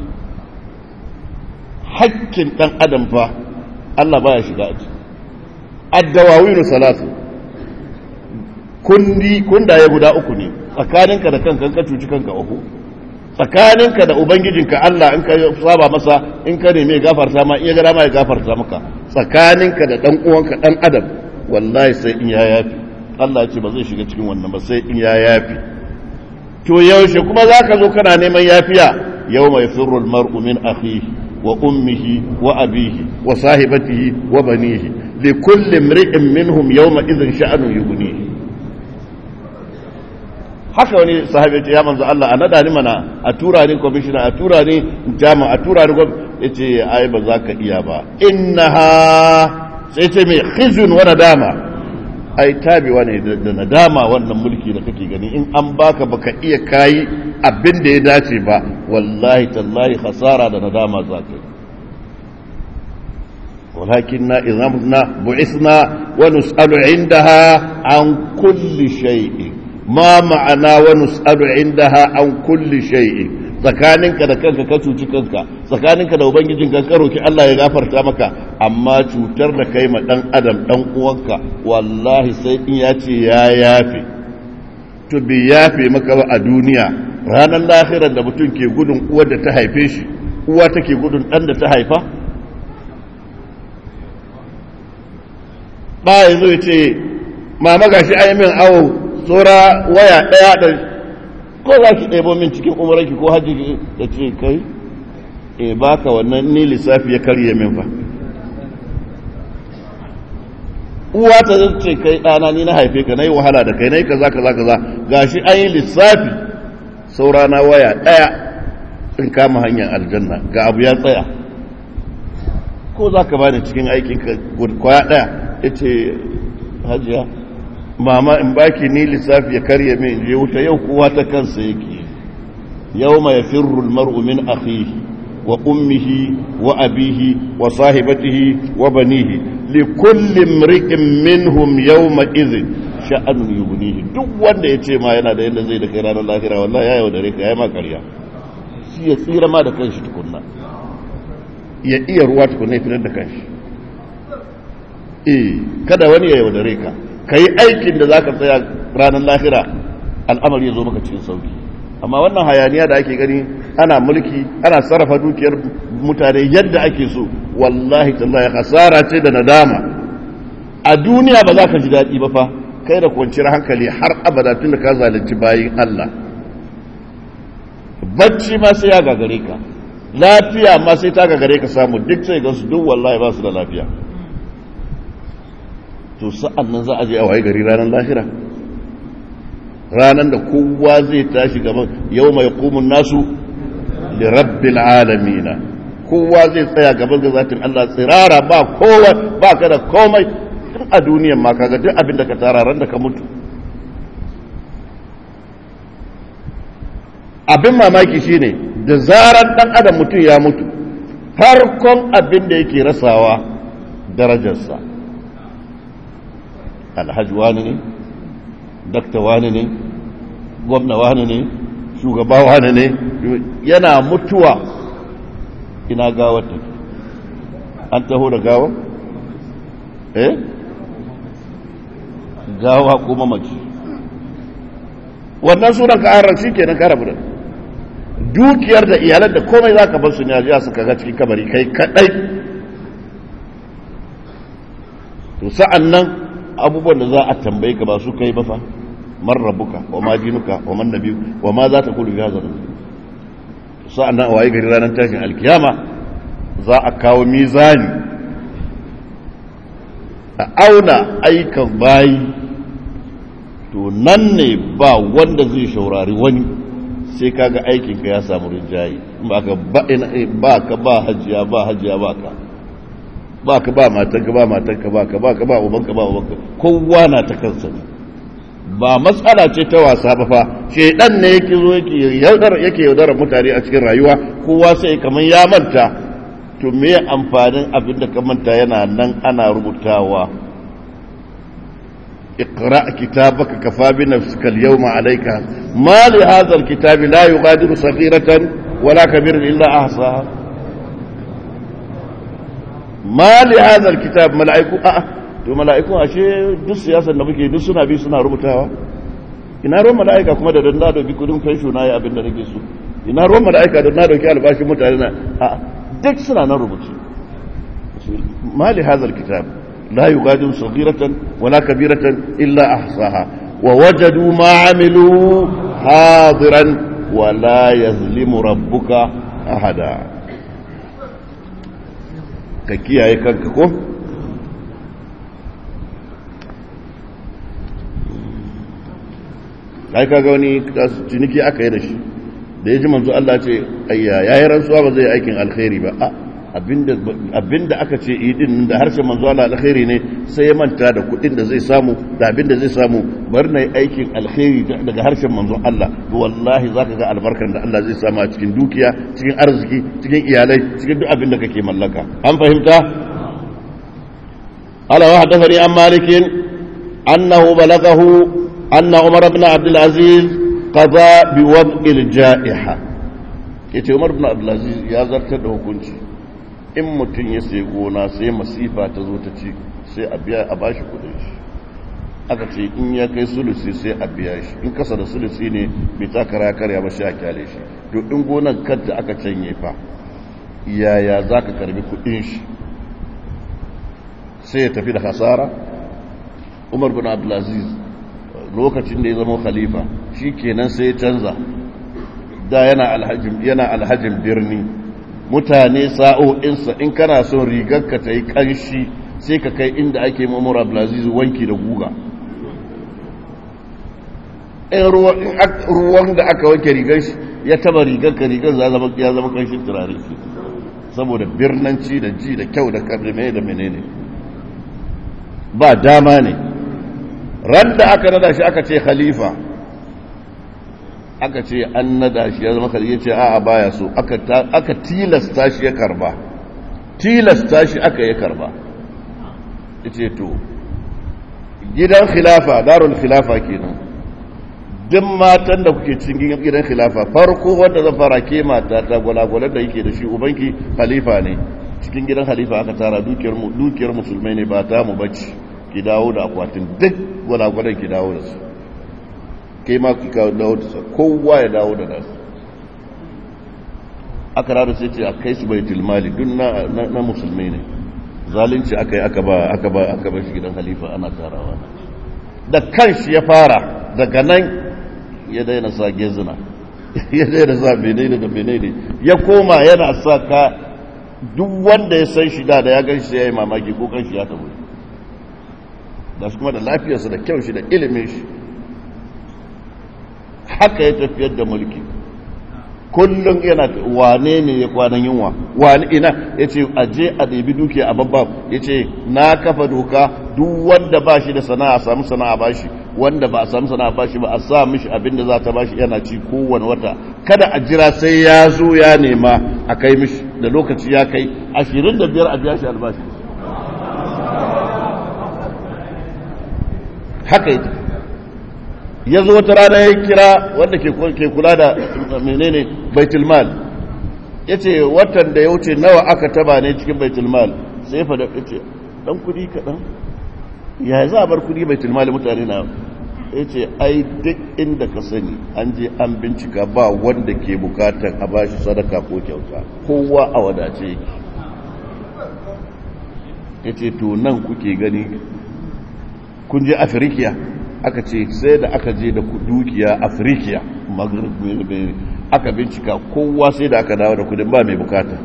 hakkin dan adam fa Allah baya shiga a ciki addawawiru salatu kundi kundaye guda uku ne tsakaninka da kanka ka cuci kanka uku tsakaninka da ubangijinka Allah in ka saba masa in ka neme gafarta ma iya gara ma ya gafarta maka tsakaninka da dan uwanka dan adam wallahi sai in ya yafi Allah ya ce ba zai shiga cikin wannan ba sai in ya yafi to yaushe kuma zaka zo kana neman yafiya yawma yafirru al-mar'u min akhihi wa ummihi wa abihi wa sahibatihi wa banihi li kulli imri'in minhum yawma idhin sha'anu yughnihi haka wani sahabi ce ya manzo Allah a nada ni mana a tura ni commissioner a tura ni jama a tura ni yace ai ba za ka iya ba innaha sai ce mai khizun wa nadama ai tabewa ne da nadama wannan mulki da kake gani in an baka baka iya kayi abin da ya dace ba wallahi tallahi khasara da nadama za ka yi ولكننا إذا متنا بعثنا ونسأل عندها عن كل شيء ما معنى ونسأل عندها عن كل شيء tsakaninka da kanka ka cuci kanka tsakaninka da ubangijinka ka roki Allah ya gafarta maka amma cutar da kai ma dan adam dan uwanka wallahi sai in ya ce ya yafe to bi yafe maka ba a duniya ranar lahirar da mutum ke gudun uwar da ta haife shi uwa take gudun dan da ta haifa ba ya zo ya ce mama gashi ai min awo tsora waya ɗaya da ko za ki ɗebo min cikin umarki ko hajji da ce kai e baka wannan ni lissafi ya karye min fa uwa ta zai ce kai ɗana ni na haife ka na yi wahala da kai na yi kaza kaza kaza gashi an yi lissafi saura na waya ɗaya in kama hanyar aljanna ga abu ya tsaya ko za ka bani cikin aikin ka kwaya ɗaya ya ce hajiya mama in baki ni lissafi ya karye min je wuta yau kowa ta kansa yake yau mai firrul mar'u min akhihi wa ummihi wa abihi wa sahibatihi wa banihi li kulli imri'in minhum yawma idhin sha'anun yughnihi duk wanda ya ce ma yana da yadda zai da kai ranar lahira wallahi ya yaudare ka yayi ma karya shi ya tsira ma da kanshi tukunna ya iya ruwa tukunna ya fitar da kanshi eh kada wani ya yaudare ka ka yi aikin da za ka tsaya ranar lahira al'amari ya zo maka cikin sauki amma wannan hayaniya da ake gani ana mulki ana sarrafa dukiyar mutane yadda ake so wallahi tallahi hasara ce da nadama a duniya ba za ka ji daɗi ba fa kai da kwanciyar hankali har abada tun da ka zalunci bayin Allah bacci ma sai ya gagare ka lafiya ma sai ta gagare ka samu duk sai ga su duk wallahi ba su da lafiya to sa'an nan za a je a waye gari ranar lahira ranar da kowa zai tashi gaban yau mai kumun nasu da rabbil alamina kowa zai tsaya gaban da zatin Allah tsirara ba kowa ba ka da komai tun a duniyan ma kaga duk abin da ka tara ran da ka mutu abin mamaki shine da zarar dan adam mutum ya mutu farkon abin da yake rasawa darajarsa alhaji wani ne dakta wani ne gwamna wani ne shugaba wani ne yana mutuwa ina gawar ta an taho da gawar eh gawa kuma mace wannan sunan ka harar shi kenan ka rabu da dukiyar da iyalar da komai za ka bar su ne a suka ga cikin kabari kai kadai to sa'an nan abubuwan da za a tambaye ka ba su kai ba fa man rabbuka wa ma dinuka wa man nabiyu wa ma za ta kulu fi hadha sa'an nan waye gari ranar tashin alkiyama za a kawo mizani a auna aikan bayi to nan ne ba wanda zai shaurari wani sai kaga aikin ka ya samu rinjayi ba ka ba ka ba hajiya ba hajiya ba ka ba ka ba matanka ba matanka ba ka ba ka ba ubanka ba ubanka kowa na ta kansa ne ba matsala ce ta wasa ba fa shedan ne yake zo yake yaudar yake yaudar mutane a cikin rayuwa kowa sai kamar ya manta to me amfanin abin da ka manta yana nan ana rubutawa اقرأ كتابك كفى بنفسك اليوم عليك ما لهذا الكتاب لا يغادر صغيرة ولا كبيرة إلا أحصاها ما لهذا الكتاب ملائكة أه to mala'iku ashe duk siyasar da muke duk suna bi suna rubutawa ina ruwan mala'ika kuma da dan na dauki kudin fensho na yi abin da nake so ina ruwan mala'ika da na dauki albashin mutane na a duk suna nan rubuce ma li hadha alkitab la yughadiru saghiratan wala kabiratan illa ahsaha wa wajadu ma amilu hadiran wa la yazlimu rabbuka ahada ka kiyaye kanka ko ai kaga wani ciniki aka yi da shi da ya ji manzo Allah ce ayya yayi rantsuwa ba zai aikin alkhairi ba a abinda abinda aka ce idin da harshen manzo Allah alkhairi ne sai ya manta da kudin da zai samu da abinda zai samu bar na aikin alkhairi daga harshen manzo Allah to wallahi zaka ga albarkar da Allah zai samu a cikin dukiya cikin arziki cikin iyalai cikin duk abin da kake mallaka an fahimta ala wa hadathani an malikin annahu balagahu أن عمر بن عبد العزيز قضى بوضع الجائحة yace Umar bin Abdulaziz ya zartar da hukunci in mutum ya sai gona sai masifa ta zo ta ci sai a biya a bashi kudin shi aka ce in ya kai sulusi sai a biya shi in kasa da sulusi ne bai ta kara karya ba sai a kyale shi to in gonan kanta aka canye fa yaya za ka karbi kudin shi sai ya tafi da hasara Umar bin Abdulaziz lokacin da ya zama khalifa shi kenan sai ya canza da yana alhajin yana alhajin birni mutane sa'o'insa in kana son rigarka ta yi kanshi sai ka kai inda ake mamura abdulaziz wanki da guga in ruwan da aka wanke rigar shi ya taba rigarka rigar ya zama kanshin turare saboda birnanci da ji da kyau da karni da menene ba dama ne ran da aka nada shi aka ce khalifa aka ce an nada shi ya zama khalifa ya ce a'a baya so aka tilasta shi ya karba tilasta shi aka ya karba ya ce to gidan khilafa darul khilafa kenan duk matan da kuke cikin gidan khilafa farko wanda zan fara ke mata ta gwalagwalar da yake da shi ubanki khalifa ne cikin gidan khalifa aka tara dukiyar musulmai ne ba ta mu bacci ki dawo da akwatin duk gwalagwalar ki dawo da su kai ma ki kawo dawo da su kowa ya dawo da nasu aka rada sai ce a kai su baitul mali duk na musulmai ne zalunci aka yi aka ba aka ba aka ba shi gidan halifa ana tarawa da kanshi ya fara daga nan ya daina sa gezina ya daina sa menene da menene ya koma yana sa ka duk wanda ya san shi da da ya gan shi ya yi mamaki ko kan shi ya tabo da su kuma da lafiyarsa da kyau shi da ilimin shi haka ya tafiyar da mulki kullum yana wane ne ya kwanan yunwa wane ina ya ce aje a ɗabi dukiya a babba ya ce na kafa doka duk wanda ba shi da sana'a samu sana'a ba shi wanda ba a samu sana'a ba shi ba a sa mishi abin da za ta ba shi yana ci kowane wata kada a jira sai ya zo ya nema a kai mishi da lokaci ya kai ashirin da biyar a biya shi albashi haka yake ya zo wata rana ya kira wanda ke kula da menene baitulmal ya ce watan da ya wuce nawa aka taba ne cikin baitulmal sai ya fada ce dan kudi kaɗan ya za a bar kudi baitulmal mutane na ya ce ai duk inda ka sani an je an bincika ba wanda ke bukatar a bashi sadaka ko kyauta kowa a wadace yake ya ce to nan kuke gani kun je afirikiya aka ce sai da aka je da dukiya afirikiya aka bincika kowa sai da aka dawo da kudin ba mai bukata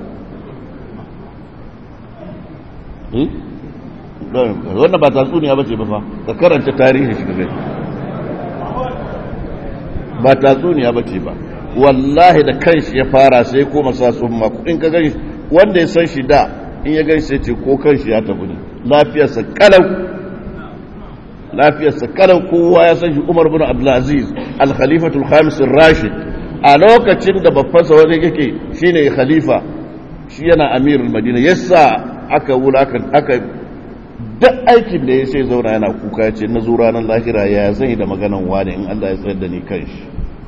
wannan ba tatsuniya ba ce ba fa ka karanta tarihi shi gaba ba tatsuniya ba ce ba wallahi da kanshi ya fara sai koma sa tsumma in ka gani wanda ya san shi da in ya gani sai ce ko kanshi ya tafi ne lafiyarsa kalau lafiyarsa kalan kowa ya san shi umar bin abdulaziz al-khalifatul khamis rashid a lokacin da babbansa wani yake shine khalifa shi yana amirul madina yasa aka wulakan aka duk aikin da ya sai zauna yana kuka ya ce na zo ranar lahira ya zai da maganan wani in Allah ya tsayar da ni kan shi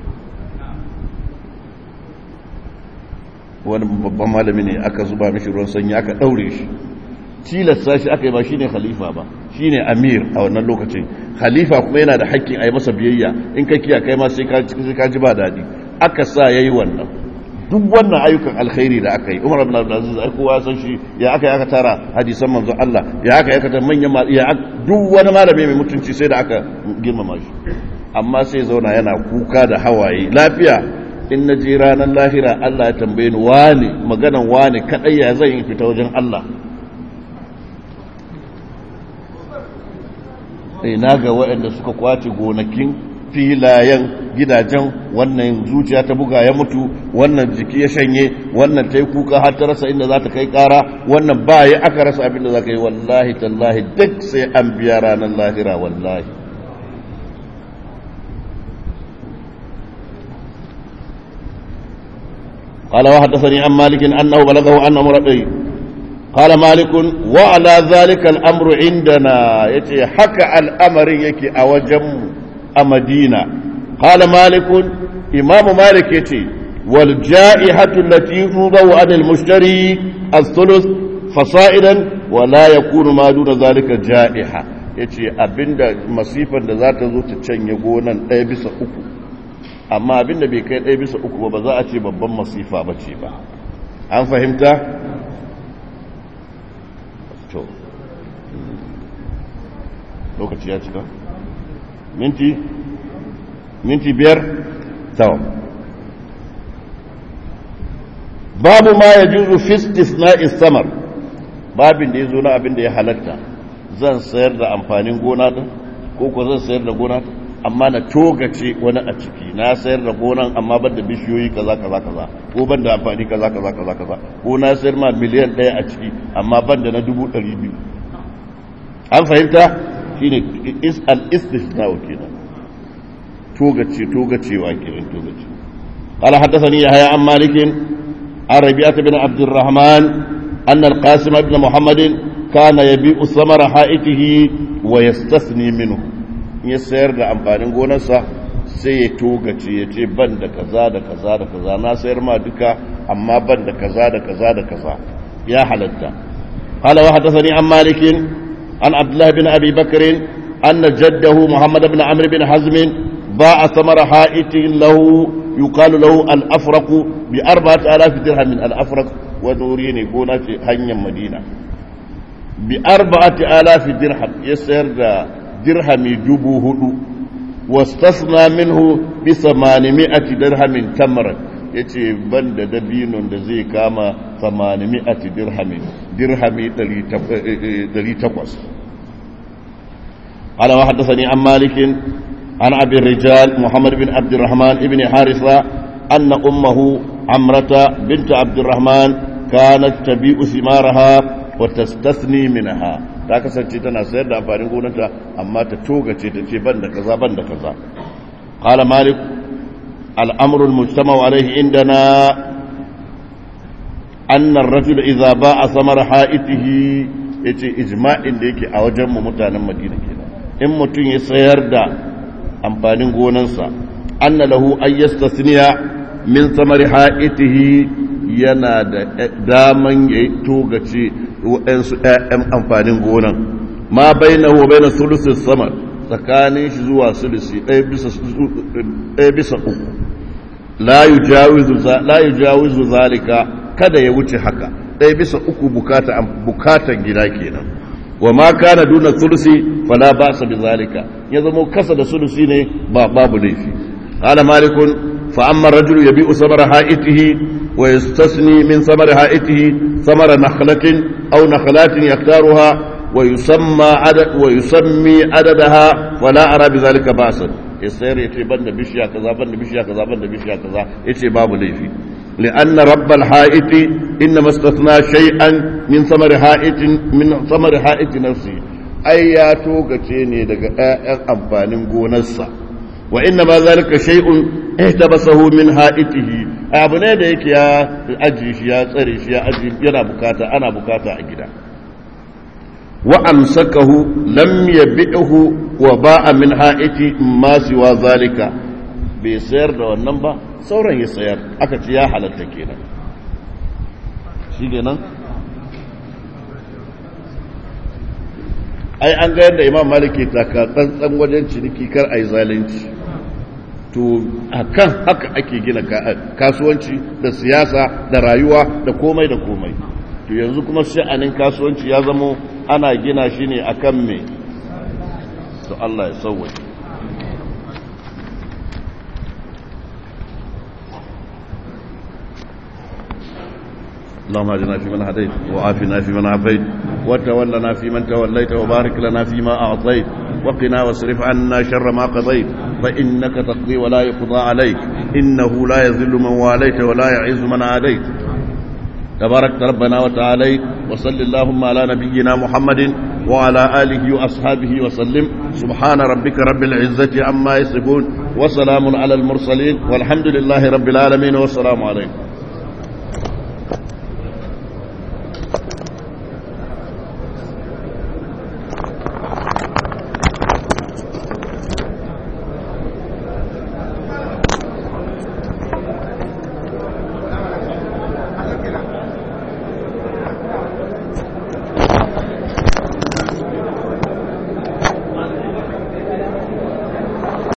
wani babban malami ne aka zuba mishi ruwan sanyi aka daure shi tilasta shi aka yi ba shine khalifa ba shine amir a wannan lokacin khalifa kuma yana da haƙƙin a yi masa biyayya in ka kiya kai ma sai ka ji ba daɗi aka sa ya yi wannan duk wannan ayyukan alkhairi da aka yi umar ibn abdulaziz ai kowa san shi ya aka yi aka tara hadisan manzon Allah ya aka yi aka tara manyan ya duk wani malami mai mutunci sai da aka girmama shi amma sai zauna yana kuka da hawaye lafiya in na je ranar lahira Allah ya tambaye ni wani maganan wani kadai ya zan yi fita wajen Allah sai na ga waɗanda suka kwace gonakin filayen gidajen wannan zuciya ta buga ya mutu wannan jiki ya shanye wannan ta yi kuka har ta rasa inda za ta kai kara wannan ba ya aka rasa abin da za ka yi wallahi tallahi duk sai an biya ranar lahira wallahi قال وحدثني عن مالك أنه بلغه أن مرضي قال مالك وعلى ذلك الأمر عندنا يتي حكى الأمر يكي أوجم أمدينة قال مالك إمام مالك يتي والجائحة التي توضع عن المشتري الثلث فصائدا ولا يكون ما دون ذلك جائحة yace abinda masifan da za ta zo ta canye gonan ɗaya bisa uku amma abinda bai kai ɗaya bisa uku ba ba za a ce babban masifa ba ce ba an fahimta? to lokaci ya cika minti minti biyar tawa babu ma ya juzu fistis na istamar babin da ya zo na abin da ya halatta zan sayar da amfanin gona ɗin ko ko zan sayar da gona amma na togace wani a ciki na sayar da gonan amma ban da bishiyoyi kaza kaza kaza ko ban da amfani kaza kaza kaza kaza ko na sayar ma miliyan ɗaya a ciki amma ban da na dubu ɗari biyu an fahimta shine al-istisna kenan togace togacewa kenan togace قال حدثني يحيى عن مالك عن ربيعة بن عبد الرحمن أن القاسم بن محمد كان يبيع ثمر حائته ويستثني منه ya sayar da amfanin gonarsa sai ya togace ya ce ban da kaza da kaza da kaza na sayar ma duka amma ban da kaza da kaza da kaza ya halatta قال وحدثني عن مالك عن عبد الله بن أبي بكر أن جده محمد بن عمرو بن حزم باع ثمر حائط له يقال له الأفرق بأربعة آلاف درهم من الأفرق ونوريني قولة هنيا مدينة بأربعة آلاف درهم يسير درهم جبو هدو واستثنى منه بثمانمائة درهم تمرا yace ban da dabinon da zai kama 800 dirhami dirhami 800 قال وحدثني عن مالك عن أبي الرجال محمد بن عبد الرحمن بن حارثة أن أمه عمرة بنت عبد الرحمن كانت تبيع ثمارها وتستثني منها ta kasance tana sayar da amfanin gonanta amma ta togace ta ce ban da kaza ban da kaza qala malik al'amru al-mujtama alayhi indana anna ar-rajul idha ba'a samara ha'itihi yace ijma'in da yake a wajen mu mutanen Madina kenan in mutum ya sayar da amfanin gonansa anna lahu ay yastasniya min samari ha'itihi yana da daman ya togace waɗansu ‘ya'yan amfanin gonan ma bai na wa bai na sulusin sama tsakanin shi zuwa sulusi ɗaya bisa uku la yi jawizu zalika kada ya wuce haka ɗaya bisa uku bukatan gida kenan wa ma kana duna sulusi fala ba sa bi zalika ya zama kasa da sulusi ne ba babu laifi qala malikun fa amma rajulu yabi'u samara ha'itihi wa yastasni min samara ha'itihi samara nakhlatin aw nakhlatin yaktaruha wa yusamma adad wa yusammi adadaha wala ara bi zalika ba'san yasayar yace banda bishiya kaza banda bishiya kaza banda bishiya kaza yace babu laifi لأن رب الحائط إنما استثنى شيئا من ثمر حائط من ثمر حائط نفسه ai ya togace ne daga ƴaƴan amfanin gonarsa wa inna ma zalika shay'un ihtabasahu min ha'itihi abu ne da yake ya aji shi ya tsare shi ya aji yana bukata ana bukata a gida wa amsakahu lam yabi'hu wa ba'a min ha'iti ma siwa zalika bai sayar da wannan ba sauran ya sayar aka ce ya halatta kenan shi kenan ai an ga yadda imam malik ke taka tsantsan wajen ciniki kar a yi zalunci to akan haka ake gina kasuwanci da siyasa da rayuwa da komai da komai to yanzu kuma sha'anin kasuwanci ya zamo ana gina shi ne akan me to Allah ya sauwaje اللهم اجعلنا فيمن هديت وعافنا فيمن عافيت وتولنا فيمن توليت وبارك لنا فيما اعطيت وقنا واصرف عنا شر ما قضيت فانك تقضي ولا يقضى عليك انه لا يذل من واليت ولا يعز من عاديت تبارك ربنا وتعالى وصل اللهم على نبينا محمد وعلى آله وأصحابه وسلم سبحان ربك رب العزة عما يصفون وسلام على المرسلين والحمد لله رب العالمين والسلام عليكم